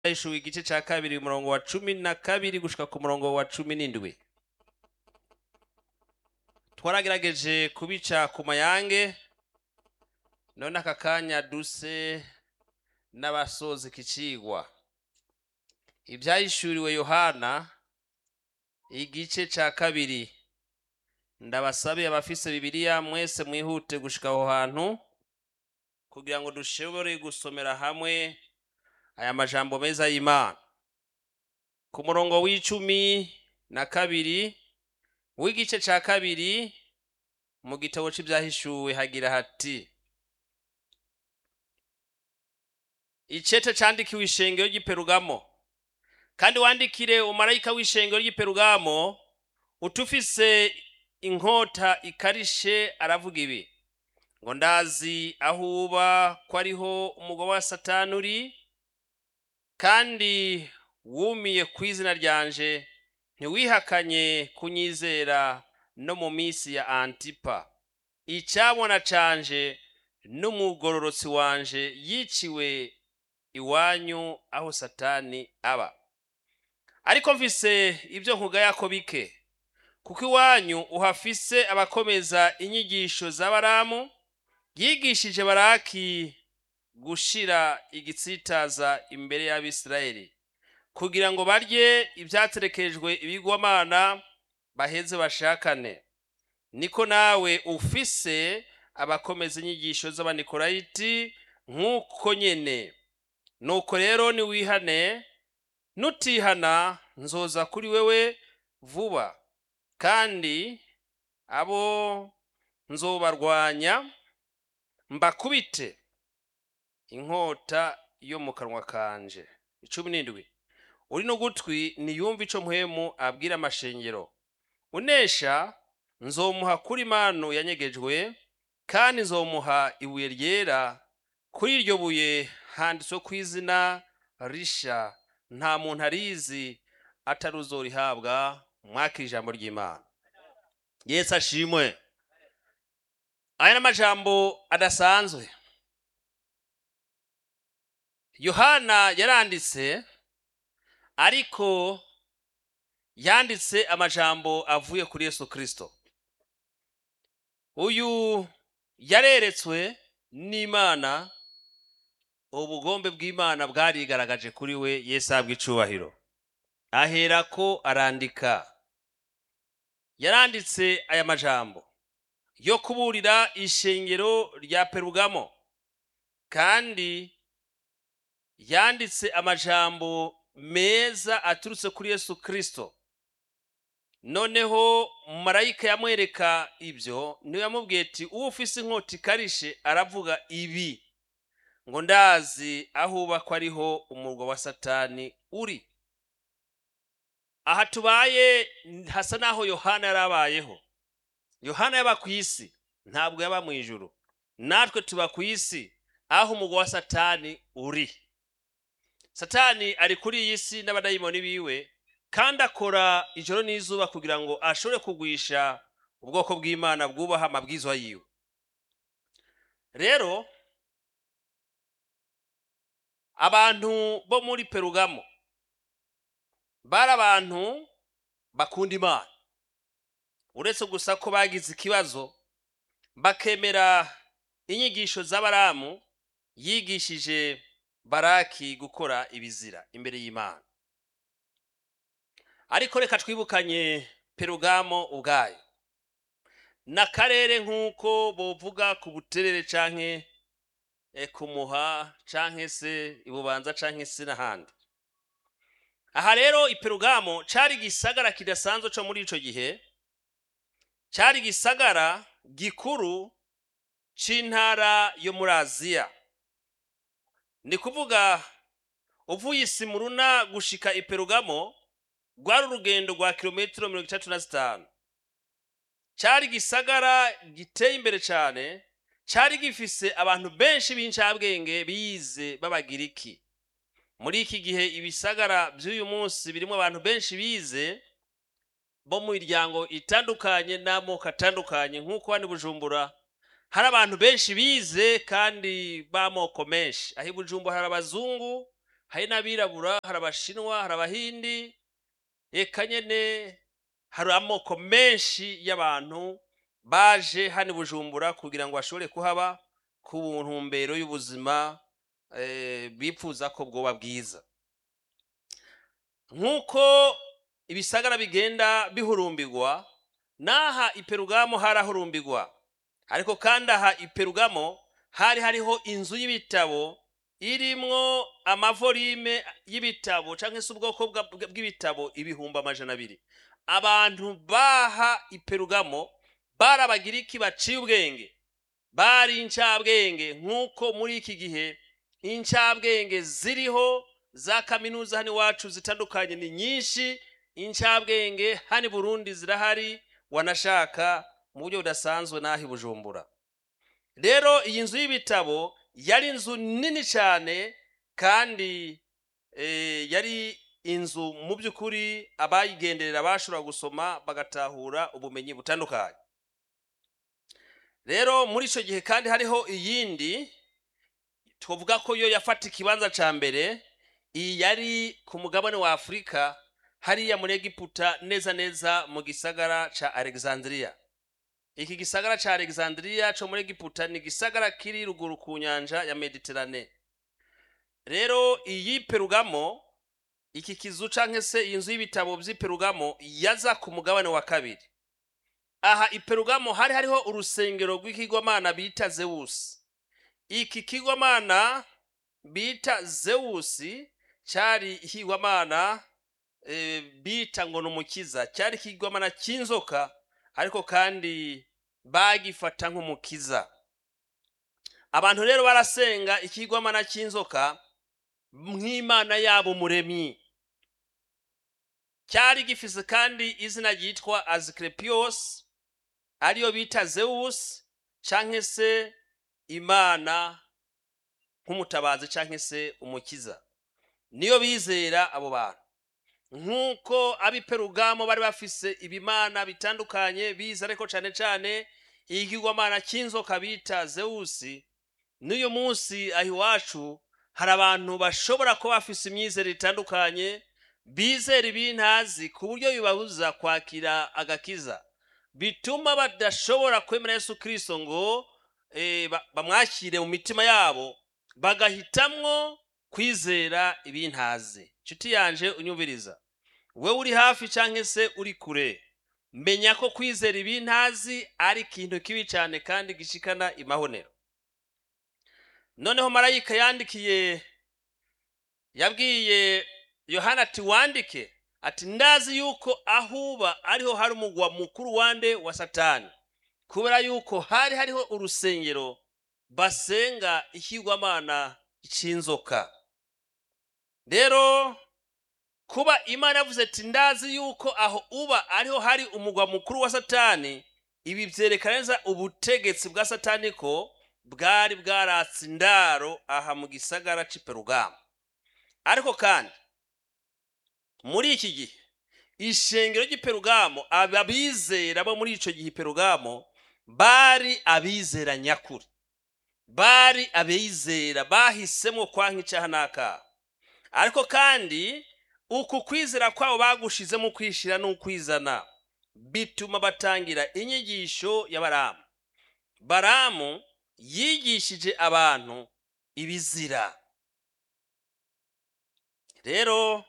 ishuwe igice cya kabiri umurongo wa cumi na kabiri gushika ku murongo wa cumi n'indwi twaragerageje kubica ku mayange none aka kanya duse n'abasoza iki cigwa ibyahishuriwe yohana igice cya kabiri ndabasabe abafise bibiliya mwese mwihute gushika aho hantu kugira ngo dushobore gusomera hamwe aya majambo meza y'imana ku murongo w'icumi na kabiri w'igice cya kabiri mu gitabo c'ibyahishuwe hagira hati icete candikiwe ishengero ry'iperugamo kandi wandikire umarayika w'ishengero ry'iperugamo utufise inkota ikarishe aravuga ibi ngo ndazi aho uba ko ariho umugabo wa satani uri kandi wumiye ku izina ryanje ntiwihakanye kunyizera no mu minsi ya antipa icyabona canje n'umugororotsi wanje yiciwe iwanyu aho satani aba ariko mfise ibyo nkugayako bike kuko iwanyu uhafise abakomeza inyigisho za baramu yigishije baraki gushira igitsitaza imbere y'abisirayeli kugira ngo barye ibyaterekejwe ibigwamana baheze bashakane niko nawe ufise abakomeza inyigisho z'abanikorayiti nk'uko nyene nuko rero niwihane nutihana nzoza kuri wewe vuba kandi abo nzobarwanya mbakubite inkota yo mu kanwa kanje icumi n'indwi uri n'ugutwi niyumva ico mpwemu abwira amashengero unesha nzomuha kuri manu yanyegejwe kandi nzomuha ibuye ryera kuri iryo buye handitswe ku izina risha nta muntu arizi ataruzorihabwa mwakira ijambo ry'imana yesu ashimwe aya ni amajambo adasanzwe yohana yaranditse ariko yanditse amajambo avuye kuri yesu kirisito uyu yareretswe n'imana ubugombe bw'imana bwarigaragaje kuri we yesu ahabwa icubahiro ahera ko arandika yaranditse aya majambo yo kuburira ishengero rya perugamo kandi yanditse amajambo meza aturutse kuri yesu kirisito noneho marayika yamwereka ibyo niwe yamubwiye ati uwo ufise inkota ikarishe aravuga ibi ngo ndazi aho uba ko ariho umurwa wa satani uri aha tubaye hasa n'aho yohana yari abayeho yohana yaba ku isi ntabwo yaba mu ijuru natwe tuba ku isi aho umurwa wa satani uri satani ari kuri iyi si n'abadayimoni biwe kandi akora ijoro n'izuba kugira ngo ashobore kugwisha ubwoko bw'imana bwubaha amabwizwa yiwe rero abantu bo muri perugamo bari abantu bakunda imana uretse gusa ko bagize ikibazo bakemera inyigisho z'abaramu yigishije baraki gukora ibizira imbere y'imana ariko reka twibukanye perugamo ubwayo n'akarere nk'uko bovuga ku buterere canke kumuha canke se ibubanza canke se n'ahandi aha rero iperugamo cari gisagara kidasanzwe co muri ico gihe cari gisagara gikuru c'intara yo muri aziya ni kuvuga uvuye isimuruna gushika iperugamo rwari urugendo rwa kilometero mirongo itatu na zitanu cari gisagara giteye imbere cane cari gifise abantu benshi b'incabwenge bize b'abagiriki muri iki gihe ibisagara by'uyu munsi birimo abantu benshi bize bo mu miryango itandukanye n'amoko atandukanye nk'uko hano i bujumbura hari abantu benshi bize kandi b'amoko menshi aho i bujumbura hari abazungu hari n'abirabura hari abashinwa hari abahindi eka nyene hari amoko menshi y'abantu baje hano i bujumbura kugira ngo bashobore kuhaba ku ntumbero y'ubuzima eh, bipfuza ko bwoba bwiza nk'uko ibisagara bigenda bihurumbirwa n'aha iperugamo harahurumbirwa ariko kandi aha iperugamo hari hariho inzu y'ibitabo irimwo amavorime y'ibitabo cyangwa se ubwoko bwa- bwa- bw'ibitabo ibihumbi amajana abiri abantu baha iperugamo bari abagiriki baciye ubwenge bari incabwenge nk'uko muri iki gihe incabwenge ziriho za kaminuza hano iwacu zitandukanye ni nyinshi incabwenge hano i burundi zirahari wanashaka mu buryo budasanzwe n'aho i bujumbura rero iyi nzu y'ibitabo yari inzu nini cyane kandi eh, yari inzu mu by'ukuri abayigenderera bashobora gusoma bagatahura ubumenyi butandukanye rero muri icyo gihe kandi hariho iyindi tuvuga ko yo yafata ikibanza cya mbere iyi yari ku mugabane wa afurika hariya muri egiputa neza neza mu gisagara cya alexandria iki gisagara cya alexandria cyo muri egiputa ni igisagara kiri ruguru ku nyanja ya mediterane rero iyi perugamo iki kizu cyangwa se iyi nzu y'ibitabo by'iperugamo yaza ku mugabane wa kabiri aha iperugamo hari hariho urusengero rw'ikigwamana bita zewusi iki kigwamana bita zewusi cyari ikigwamana eh, bita ngo ni umukiza cyari ikigwamana cy'inzoka ariko kandi bagifata nk'umukiza abantu rero barasenga ikigwamana cy'inzoka nk'imana yabo muremyi cyari gifise kandi izina ryitwa azikrepios ariyo bita zeus canke se imana nk'umutabazi canke se umukiza niyo bizera abo bantu nk'uko ab'iperugamo bari bafise ibimana bitandukanye biza ariko cane cane ikigwamana cy'inzoka bita zewusi n'uyu munsi aho iwacu hari abantu bashobora kuba bafise imyizere itandukanye bizera ibintazi ku buryo bibabuza kwakira agakiza bituma badashobora kwemera yesu kirisito ngo eh, ba- bamwakire mu mitima yabo bagahitamwo kwizera ibintazi nshuti yanje unyumviriza we uri hafi cyangwa se uri kure menya ko kwizera ibintazi ari ikintu kibi cyane kandi gishikana imahonero noneho marayika yandikiye yabwiye yohana ati wandike ati ndazi yuko ahuba ariho hari umugwa mukuru wande wa satani kubera yuko hari hariho urusengero basenga ikigwamana cy'inzoka rero kuba imana yavuze ati ndazi yuko aho uba ariho hari umugwa mukuru wa satani ibi byerekana neza ubutegetsi bwa satani ko bwari bwaratse indaro aha mu gisagara cy'iperugamo ariko kandi muri iki gihe ishengero ry'iperugamo abizera bo muri icyo gihe iperugamo bari abizera nyakuri bari abizera bahisemo kwanka icyaha n'akaha ariko kandi uku kwizera kwabo bagushizemo kwishira n'ukwizana bituma batangira inyigisho ya baramu baramu yigishije abantu ibizira rero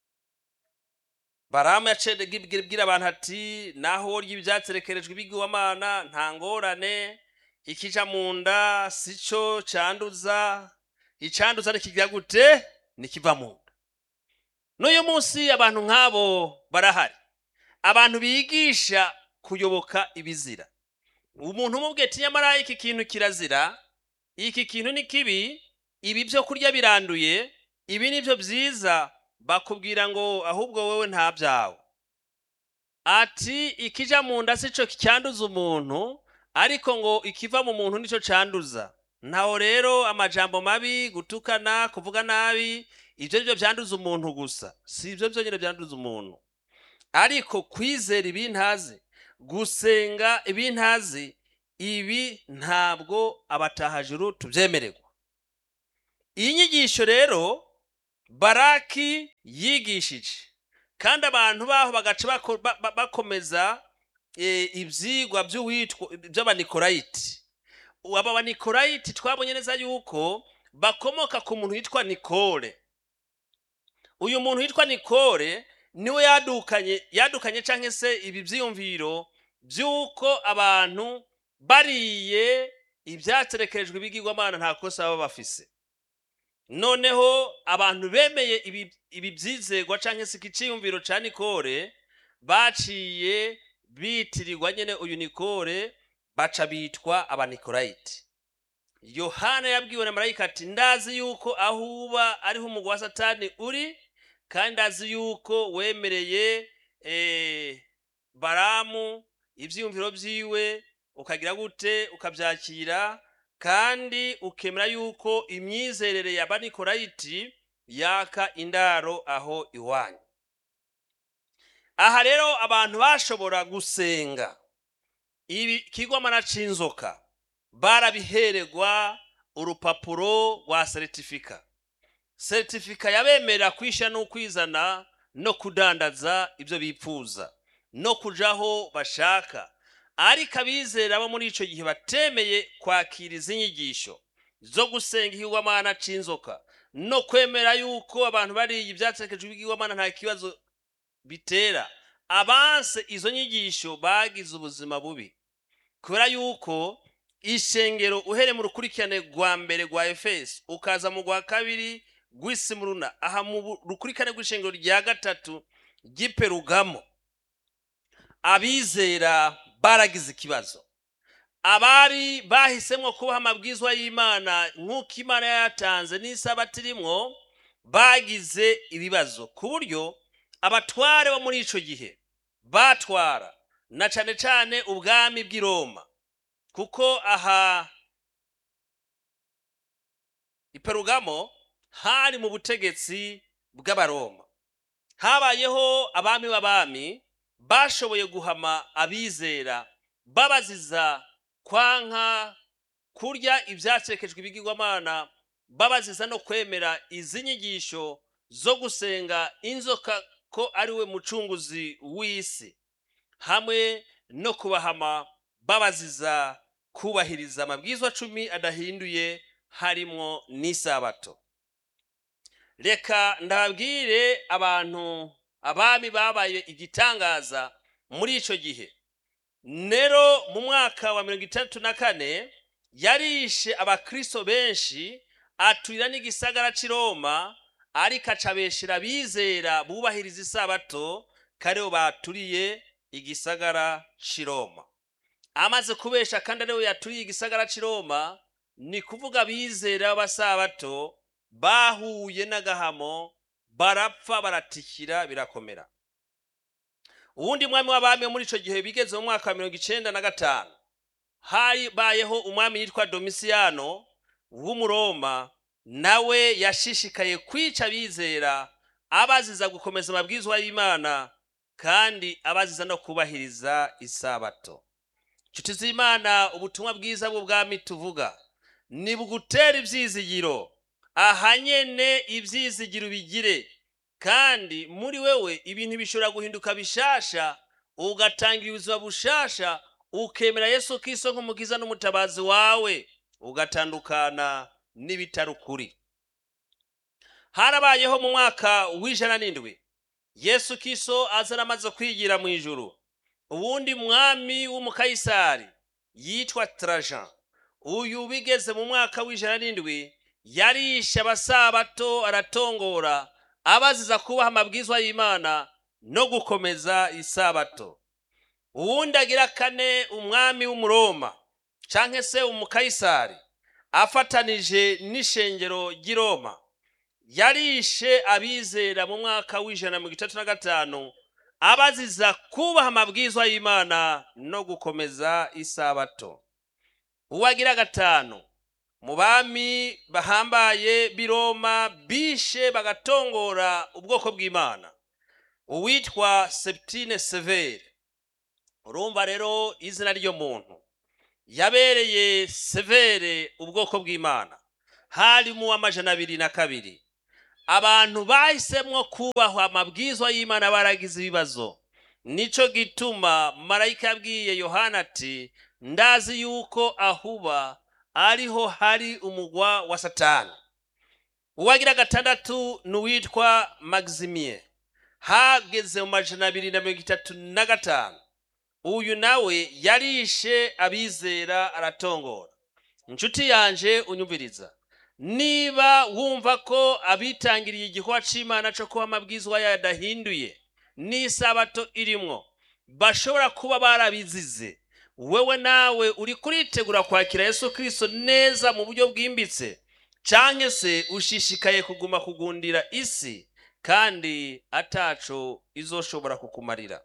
baramu yaciye ibwira abantu ati naho urya ibyatserekerejwe ibigwamana nta ngorane ikija mu nda si cyo cyanduza icyanduza nikigira gute nikiva mu nda n'uyu munsi abantu nk'abo barahari abantu bigisha kuyoboka ibizira umuntu umubwiye ati nyamara iki kintu kirazira iki kintu ni kibi ibi byo kurya biranduye ibi ni byo byiza bakubwira ngo ahubwo wowe nta byawe ati ikija mu nda si cyo cyanduza umuntu ariko ngo ikiva mu muntu nicyo cyanduza ntaho rero amajambo mabi gutukana kuvuga nabi ibyo ni byo byanduza umuntu gusa si ibyo byonyine byanduza umuntu ariko kwizera ibintazi gusenga ibintazi ibi ntabwo abatahajuru tubyemererwa iyi nyigisho rero baraki yigishije kandi abantu baho bagaca bako- ba- ba- bakomeza eh, ivyigwa by'uwitwa by'abanikorayiti aba banikorayiti twabonye neza yuko bakomoka ku muntu witwa nikore uyu muntu witwa nikore niwe yadukanye yadukanye cyangwa se ibi byiyumviro by'uko abantu bariye ibyaterekerejwe ibigirwamana nta kosa baba bafise noneho abantu bemeye ibi ibi byizegwa cyangwa se iki cyiyumviro cya nikore baciye bitirirwa nyine uyu nikore baca bitwa abanikorayiti yohana yabwiwe na marayika ati ndazi yuko aho uba ariho umugwa wa satani uri kandi ndazi yuko wemereye eh, baramu ibyiyumviro byiwe ukagira gute ukabyakira kandi ukemera yuko imyizerere ya banikorayiti yaka indaro aho iwanyu aha rero abantu bashobora gusenga ibi kigwamana c'inzoka barabihererwa urupapuro rwa seritifika seritifika yabemerera kwishyira n'ukwizana no kudandaza ibyo bipfuza no kujaho bashaka ariko abizera bo muri icyo gihe batemeye kwakira izi nyigisho zo gusenga ikigwamana c'inzoka no kwemera yuko abantu bariye ibyaterekejwe ibigirwamana nta kibazo bitera abanse izo nyigisho bagize ubuzima bubi kubera yuko ishengero uhereye mu rukurikirane rwa mbere rwa efesi ukaza mu rwa kabiri rw'isimuruna aha mu bu- rukurikirane rw'ishengero rya gatatu ry'iperugamo abizera baragize ikibazo abari bahisemo kubaha amabwizwa y'imana nk'uko imana yayatanze n'isabato irimwo bagize ibibazo ku buryo abatware bo muri ico gihe batwara na cane cane ubwami bw'i roma kuko aha iperugamo hari mu butegetsi bw'abaroma habayeho abami b'abami bashoboye guhama abizera babaziza kwanka kurya ibyatekejwe ibigirwamana babaziza no kwemera izi nyigisho zo gusenga inzoka ko ari we mucunguzi w'isi hamwe no kubahama babaziza kubahiriza amabwizwa cumi adahinduye harimwo n'isabato reka ndababwire abantu abami babaye igitangaza muri ico gihe nero mu mwaka wa mirongo itandatu na kane yarishe abakristo benshi aturira n'igisagara c'i roma ariko acabeshera abizera bubahiriza isabato kariho baturiye igisagara c'i roma amaze kubesha kandi ariwe yaturiye igisagara c'i roma ni kuvuga abizera b'abasabato bahuye n'agahamo barapfa baratikira birakomera uwundi mwami w'abami wo muri ico gihe bigeze mu mwaka wa mirongo icenda na gatanu habayeho umwami yitwa domisiyano w'umuroma nawe yashishikaye kwica abizera abaziza gukomeza amabwizwa y'imana kandi abaziza no kubahiriza isabato nshuti z'imana ubutumwa bwiza bw'ubwami tuvuga ni bugutera ibyizigiro aha nyene ibyizigiro bigire kandi muri wewe ibintu bishobora guhinduka bishasha ugatangira ubuzima bushasha ukemera yesu kristo nk'umukiza n'umutabazi wawe ugatandukana n'ibitari ukuri harabayeho mu mwaka w'ijana n'indwi yesu kristo aza amaze kwigira mu ijuru uwundi mwami w'umukayisari yitwa trajan uyu bigeze mu mwaka w'ijana n'indwi yarishe abasabato aratongora abaziza kubaha amabwizwa y'imana no gukomeza isabato uwundi agira kane umwami w'umuroma canke se umukayisari afatanije n'ishengero ry'i roma yarishe abizera mu mwaka w'ijana na mirongo itatu na gatanu abaziza kubaha amabwizwa y'imana no gukomeza isabato uwagira gatanu mu bami bahambaye b'i roma bishe bagatongora ubwoko bw'imana uwitwa septine severe urumva rero izina ry'yo muntu yabereye severe ubwoko bw'imana hari mu w'amajana abiri na kabiri abantu bahisemwo kubahwa amabwizwa y'imana baragize ibibazo nico gituma marayika yabwiye yohana ati ndazi yuko ahuba ariho hari umugwa wa satani uwagira gatandatu ni uwitwa magizimiye hageze mu majana abiri na mirongo itatu na gatanu uyu nawe yarishe abizera aratongora inshuti yanje unyumviriza niba wumva ko abitangiriye igikorwa c'imana co kuba amabwizwa yadahinduye n'isabato irimwo bashobora kuba barabizize wewe nawe uri kuritegura kwakira yesu kristo neza mu buryo bwimbitse canke se ushishikaye kuguma kugundira isi kandi ataco izoshobora kukumarira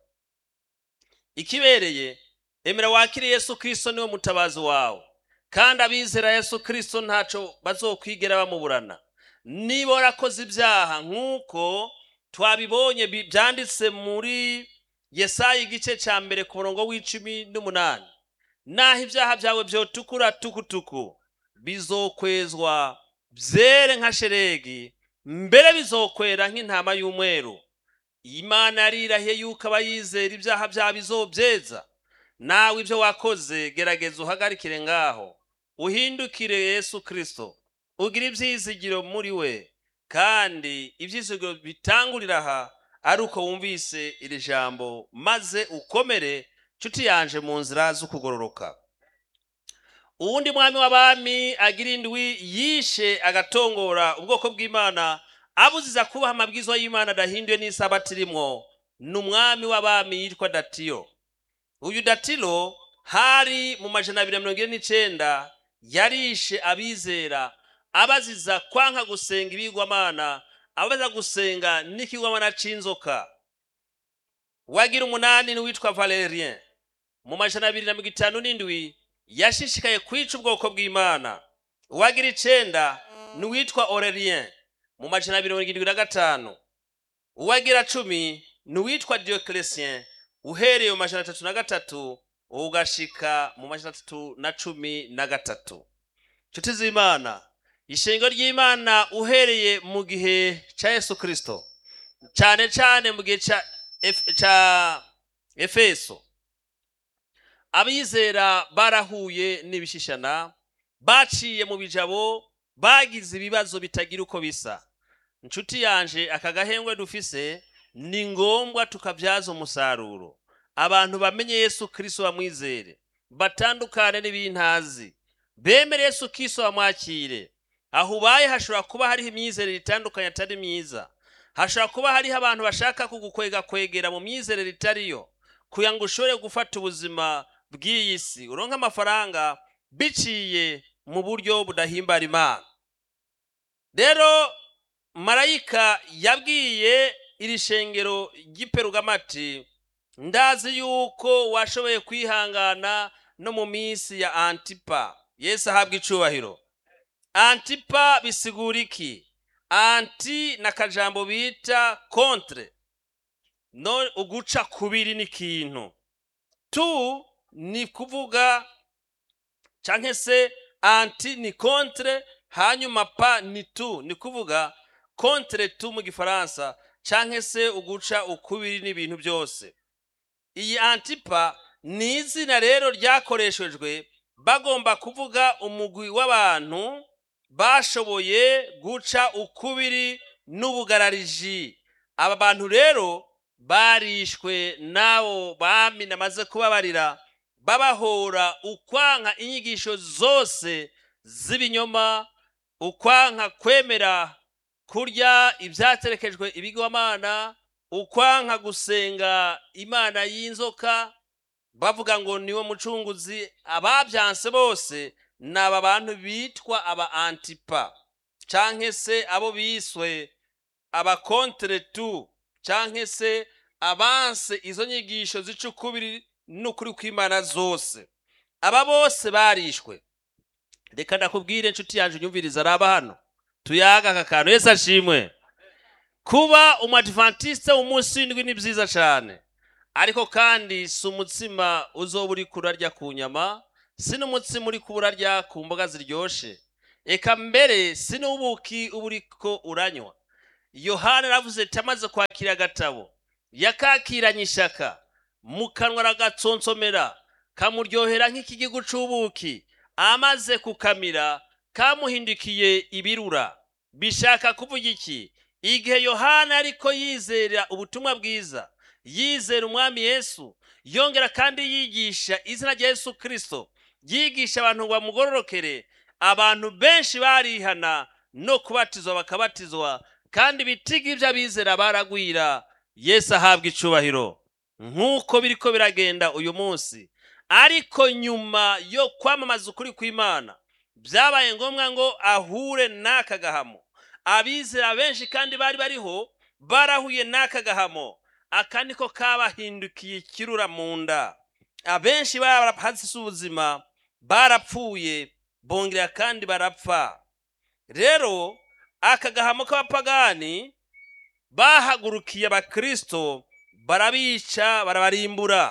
ikibereye emera wakire yesu kristo niwe mutabazi wawe kandi abizera yesu kristo ntaco bazokwigera bamuburana niba warakoze ibyaha nk'uko twabibonye bi- byanditse muri yesaya igice cya mbere ku murongo w'icumi n'umunani naho ibyaha byawe byotukura tukutuku bizokwezwa byere nka sheregi mbere bizokwera nk'intama y'umweru imana yarirahiye yuko abayizera ibyaha byabo izobyeza nawe ibyo wakoze gerageza uhagarikire ngaho uhindukire yesu kristo ugire ibyizigiro muri we kandi ibyizigiro bitangurira aha ari uko wumvise iri jambo maze ukomere nshuti yanje mu nzira z'ukugororoka uwundi mwami w'abami agira indwi yishe agatongora ubwoko bw'imana abuziza kubaha amabwizwa y'imana adahinduye n'isabati irimwo ni umwami w'abami yitwa datiyo uyu datilo hari mu majana abiri na mirongo ine n'icenda yarishe abizera abaziza kwanka gusenga ibigwamana abaza gusenga n'ikigwamana c'inzoka wagira umunani n'uwitwa valerien mu majana abiri na mirongo itanu n'indwi yashishikaye kwica ubwoko bw'imana uwagira icenda n'uwitwa orelien mu majana abiri na mirongo irindwi na gatanu uwagira cumi n'uwitwa diocletien uhereye mu majana atatu na gatatu ugashika mu majana atatu na cumi na gatatu nshuti z'imana ishengo ry'imana uhereye mu gihe cya yesu kristo cyane cyane mu gihe ca Ef- ca efeso abizera barahuye n'ibishishana baciye mu bijabo bagize ibibazo bitagira uko bisa nshuti yanje aka gahengwe dufise ni ngombwa tukabyaza umusaruro abantu bamenye yesu kristo bamwizere batandukane n'ibintazi bemere yesu kristo bamwakire aho ubaye hashobora kuba hariho imyizerere itandukanye atari myiza hashobora kuba hariho abantu bashaka kugukwega kwegera mu myizerere itariyo kugira ngo ushobore gufata ubuzima bw'iyi si uronke amafaranga biciye mu buryo budahimbara imana rero marayika yabwiye iri shengero ry'iperugamati ndazi yuko washoboye kwihangana no mu minsi ya antipa yesu ahabwa icubahiro antipa bisigura iki anti ni akajambo bita kontre no uguca kubiri n'ikintu tu ni kuvuga canke se anti ni kontre hanyuma pa ni tu ni kuvuga kontre tu mu gifaransa canke se uguca ukubiri n'ibintu byose iyi antipa ni izina rero ryakoreshejwe bagomba kuvuga umugwi w'abantu bashoboye guca ukubiri n'ubugarariji aba bantu rero barishwe n'abo bami namaze kubabarira babahora ukwanka inyigisho zose z'ibinyoma ukwanka kwemera kurya ibyaterekejwe ibigwamana ukwanka gusenga imana y'inzoka bavuga ngo niwo mucunguzi ababyanse bose ni aba bantu bitwa aba antipa canke se abo biswe abakontere tu canke se abanse izo nyigisho zica ukubiri n'ukuri kw'imana zose aba bose barishwe reka ndakubwire inshuti yanjye unyumviriza araba hano tuyaga aka kantu yesu ashimwe kuba umwadivantiste w'umunsi w'indwi ni byiza cyane ariko kandi si umutsima uzoba uri kurarya ku nyama si n'umutsima uri kurarya ku mboga ziryoshe eka mbere si n'ubuki uba uriko uranywa yohana aravuze ati amaze kwakira agatabo yakakiranye ishaka mu kanwa aragatsonsomera kamuryohera nk'ikigigu c'ubuki amaze kukamira kamuhindukiye ibirura bishaka kuvuga iki igihe yohana ariko yizera ubutumwa bwiza yizera umwami yesu yongera kandi yigisha izina rya yesu kirisito yigisha abantu ngo bamugororokere abantu benshi barihana no kubatizwa bakabatizwa kandi ibitigi by'abizera baragwira yesu ahabwa icubahiro nk'uko biriko biragenda uyu munsi ariko nyuma yo kwamamaza ukuri kw'imana byabaye ngombwa ngo ahure n'aka gahamo abizera benshi kandi bari bariho barahuye n'aka gahamo aka niko kabahindukiye ikirura mu nda abenshi barahasize ubuzima barapfuye bongera kandi barapfa rero aka gahamo k'abapagani bahagurukiye abakristo barabica barabarimbura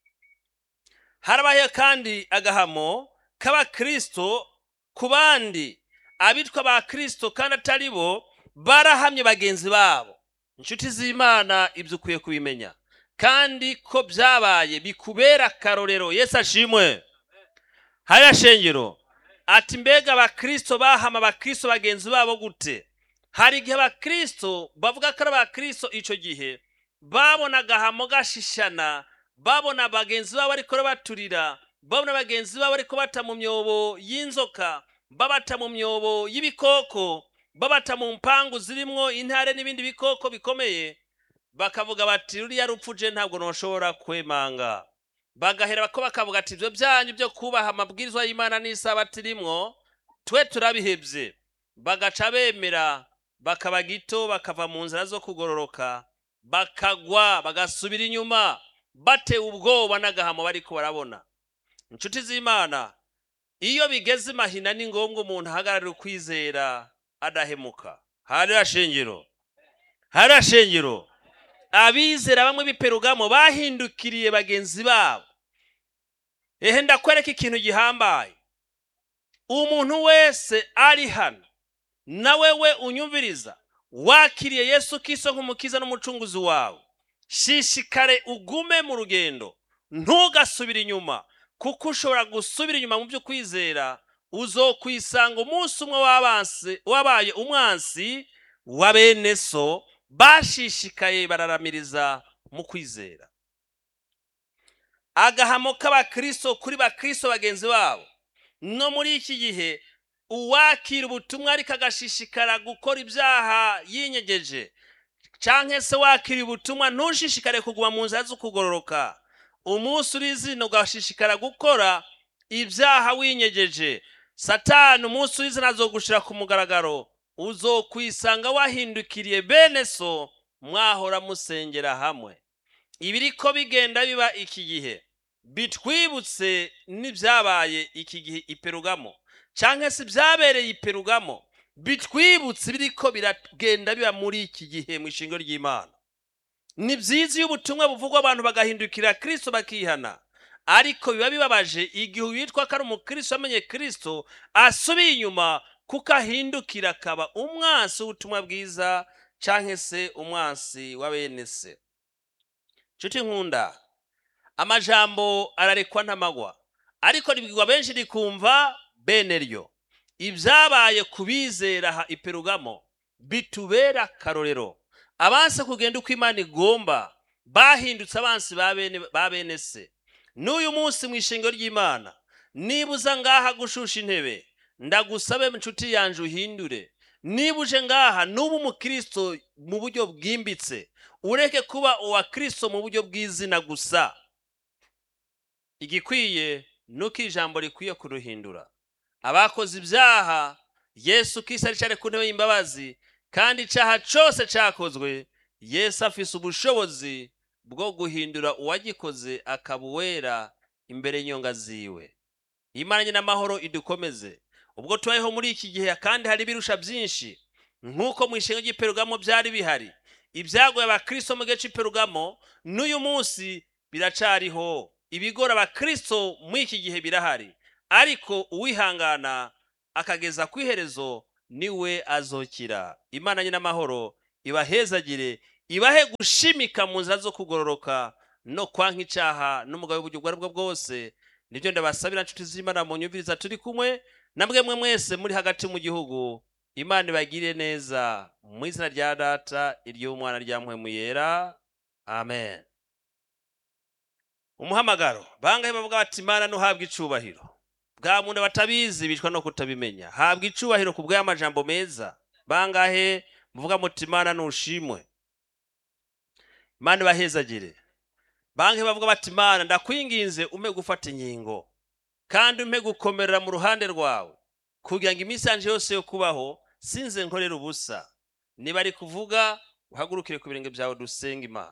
harabaye kandi agahamo k'abakristo ku bandi abitwa ba kristo kandi atari bo barahamye bagenzi babo inshuti z'imana ibyo ukwiye kubimenya kandi ko byabaye bikubera akarorero yesu ashimwe hariya shengero ati mbega abakristo bahama abakristo bagenzi babo gute hari igihe abakristo bavuga ko ari abakristo icyo gihe babona agahamo gashishana babona bagenzi babo ariko baturira babona bagenzi babo ariko bata mu myobo y'inzoka babata mu myobo y'ibikoko babata mu mpangu zirimwo intare n'ibindi bikoko bikomeye bakavuga bati ruriya rupfuje ntabwo ntushobora kwemanga bagahera ko bakavuga ati ibyo byanyu byo kubaha amabwirizwa y'imana n'isabati rimwo twe turabihebye bagaca bemera bakaba gito bakava mu nzira zo kugororoka bakagwa bagasubira inyuma batewe ubwoba n'agahamo bariko barabona inshuti z'imana iyo bigeze imahina ni ngombwa umuntu ahagararira ukwizera adahemuka hariya shengero hariya shengero abizera bamwe b'iperugamo bahindukiriye bagenzi babo ehe ndakwereka ikintu gihambaye umuntu wese ari hano nawe we unyumviriza wakiriye yesu kiso nk'umukiza n'umucunguzi wawe shishikare ugume mu rugendo ntugasubire inyuma kuko ushobora gusubira inyuma mu byo kwizera uzokwisanga umunsi umwe wabaye umwansi wa bene so bashishikaye bararamiriza mu kwizera agahamo k'abakristo kuri bakristo bagenzi babo no muri iki gihe uwakira ubutumwa ariko agashishikara gukora ibyaha yinyegeje cyangwa se wakira ubutumwa ntushishikare kuguma mu nzira zo kugororoka umunsi uri izina ugashishikara gukora ibyaha winyegeje satani umunsi uri izina azogushira ku mugaragaro uzokwisanga wahindukiriye bene so mwahora musengera hamwe ibiriko bigenda biba iki gihe bitwibutse n'ibyabaye iki gihe iperugamo cyangwa se byabereye iperugamo bitwibutse biriko biragenda biba muri iki gihe mu ishingo ry'imana ni byiza iyo ubutumwa buvugwa abantu bagahindukira kirisito bakihana ariko biba bibabaje igihe uwitwa ko ari umukristo amenye kirisito asubiye inyuma kuko ahindukira akaba umwansi w'ubutumwa bwiza cyangwa se umwansi wa bene se nshuti nkunda amajambo ararekwa ntamagwa ariko ribwirwa benshi rikumva bene ryo ibyabaye ku bizera aha iperugamo bitubera akarorero abansi kugenda uko imana igomba bahindutse abansi ba bene se n'uyu munsi mu ishinga ry'imana niba uza ngaha gushusha intebe ndagusabe inshuti yanjye uhindure niba uje ngaha n'uba umukristo mu buryo bwimbitse ureke kuba uwa kirisito mu buryo bw'izina gusa igikwiye ni uko ijambo rikwiye kuruhindura abakoze ibyaha yesu kisi ari ku ntebe y'imbabazi kandi icyaha cyose cyakozwe yesu afise ubushobozi bwo guhindura uwagikoze akaba uwera imbere y'inyonga ziwe imana n'amahoro idukomeze ubwo tubayeho muri iki gihe kandi hari ibirusha byinshi nk'uko mu ishinga ry'iperugamo byari bihari ibyagoye abakristo mu gihe cy'iperugamo n'uyu munsi biracariho ibigora abakristo muri iki gihe birahari ariko uwihangana akageza ku iherezo niwe azokira imana n'amahoro ibahezagire ibahe gushimika mu nzira zo kugororoka no kwanka icyaha n'umugabo w'uburyo ubwo ari bwo bwose nibyo ndabasabira nshuti z'imana mu nyumviriza turi kumwe na mwemwe mwese muri hagati mu gihugu imana ibagire neza mu izina rya data iry'umwana rya mpwemu yera amen umuhamagaro bangahe bavuga bati imana ntuhabwe icubahiro bwa muntu batabizi bicwa no kutabimenya habwa icubahiro ku bw'amajambo meza bangahe muvuga muti imana nushimwe imana ibahezagire bangahe bavuga bati imana ndakwinginze umpe gufata inkingo kandi umpe gukomerera mu ruhande rwawe kugira ngo iminsi yanje yose yo kubaho sinze nkorera ubusa niba ari kuvuga uhagurukire ku birenge byawe dusenga imana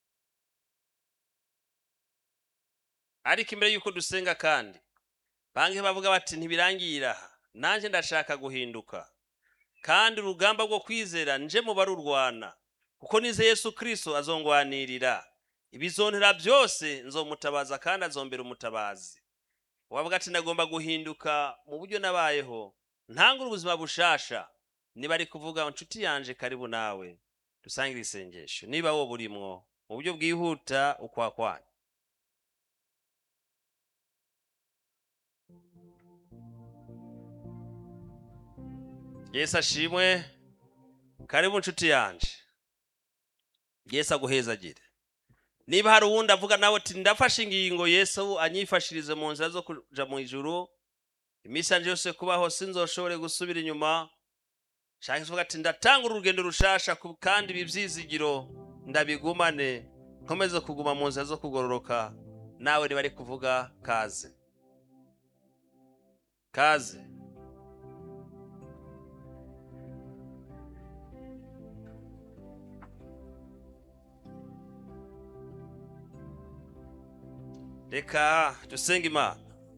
ariko imbere y'uko dusenga kandi bangahe bavuga bati ntibirangira aha nanjye ndashaka guhinduka kandi urugamba rwo kwizera nje mu barurwana kuko nize yesu kirisito azongwanirira ibizontera byose nzomutabaza kandi azombera umutabazi wavuga ati nagomba guhinduka mu buryo nabayeho ntangure ubuzima bushasha niba ari kuvuga inshuti yanje karibu nawe dusangire isengesho niba wowe burimwo mu buryo bwihuta ukwakwanya yesu ashimwe karibu inshuti yanje yesu aguhezagire niba hari uwundi avuga nawe ati ndafashe ingingo yesu anyifashirize mu nzira zo kuja mu ijuru iminsi yanje yose kubaho sinzoshobore gusubira inyuma shaka ivuga ati ndatanga urugendo rushasha ku- kandi ibi byizigiro ndabigumane nkomeze kuguma mu nzira zo kugororoka nawe niba ari kuvuga kaze kaze reka dusenge imana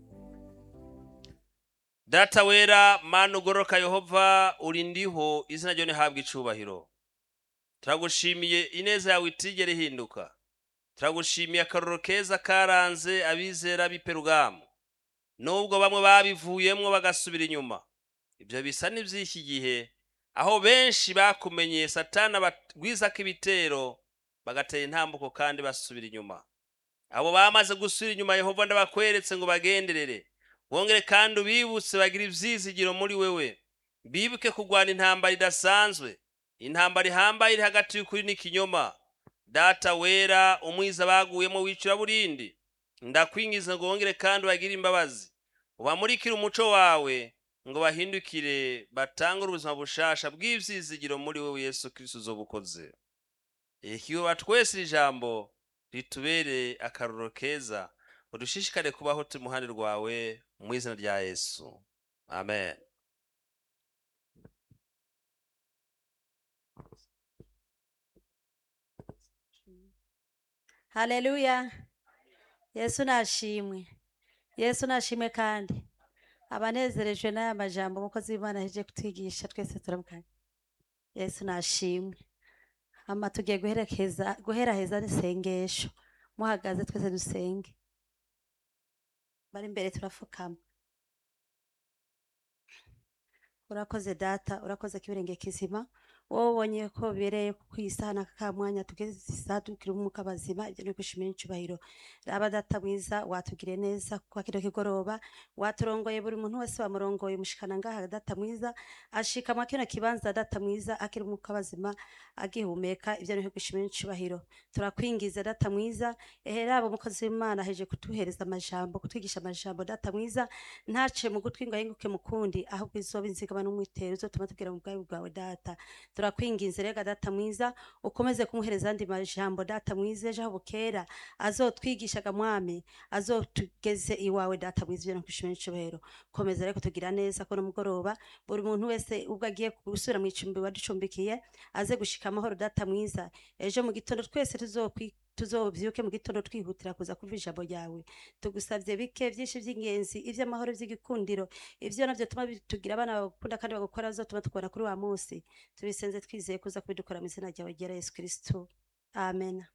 data wera mana ugororoka yehova uri ndiho izina ryo ntihabwe icubahiro turagushimiye ineza yawe itigera ihinduka turagushimiye akaroro keza karanze abizera b'iperugamu nubwo bamwe babivuyemwo bagasubira inyuma ibyo bisa n'iby'iki gihe aho benshi bakumenyeye satana bagwizako ibitero bagatera intambuko kandi basubira inyuma abo bamaze gusubira inyuma yehova ndabakweretse ngo bagenderere wongere kandi ubibutse bagira ibyizigiro muri wewe bibuke kurwana intambara idasanzwe intambara ihambaye iri hagati y'ukuri n'ikinyoma data wera umwiza baguyemo wicura burindi ndakwingiza ngo wongere kandi ubagire imbabazi ubamurikire umuco wawe ngo bahindukire batangure ubuzima bushasha bw'ibyizigiro muri wewe yesu kirisito uzobukoze ikiyoba twese iri jambo ritubere akarorero keza udushishikare kubaho turi mu ruhande rwawe mu izina rya yesu amen haleluya yesu nashimwe yesu nashimwe kandi abanezerejwe n'aya majambo umukozi w'imana aheje kutwigisha twese turamukanya yesu nashimwe hama tugiye guherekeza guheraheza n'isengesho muhagaze twese dusenge bari imbere turafukama urakoze data urakoze kibirenge kizima wowe ubonye ko bibereye ku isaha n'aka ka mwanya tugeze isaha tukiri umwuka bazima ibyo ni ugushimira icyubahiro raba data mwiza watugiriye neza kwa kino kigoroba waturongoye buri muntu wese wamurongoye umushikana ngaha data mwiza ashikama kino kibanza data mwiza akiri umwuka bazima agihumeka ibyo ni ugushimira icyubahiro turakwingiza data mwiza ehe raba umukozi w'imana aheje kutuhereza amajambo kutwigisha amajambo data mwiza ntace mu gutwi ngo ahinguke mu kundi ahubwo izoba inzigama n'umwitero uzotuma tubwira mu bwawe bwawe data turakwinginze rega data mwiza ukomeze kumuhereza andi majambo data mwiza ejo aho bukera azotwigishaga mwami azotugeze iwawe data mwiza ibyo nakwishimira icyubahiro komeza rero kutugira neza ko mugoroba buri muntu wese ubwo agiye gusubira mu icumbi waducumbikiye aze gushika amahoro data mwiza ejo mu gitondo twese tuzokwi tuzobyuke mu gitondo twihutira kuza kumva ijambo ryawe tugusabye bike byinshi by'ingenzi iby'amahoro by'igikundiro ibyo nabyo tuma tugira abana bagukunda kandi bagukora bizatuma tukubona kuri wa munsi tubisenze twizeye kuza kubidukora mu izina ryawe ryera yesu kirisito amen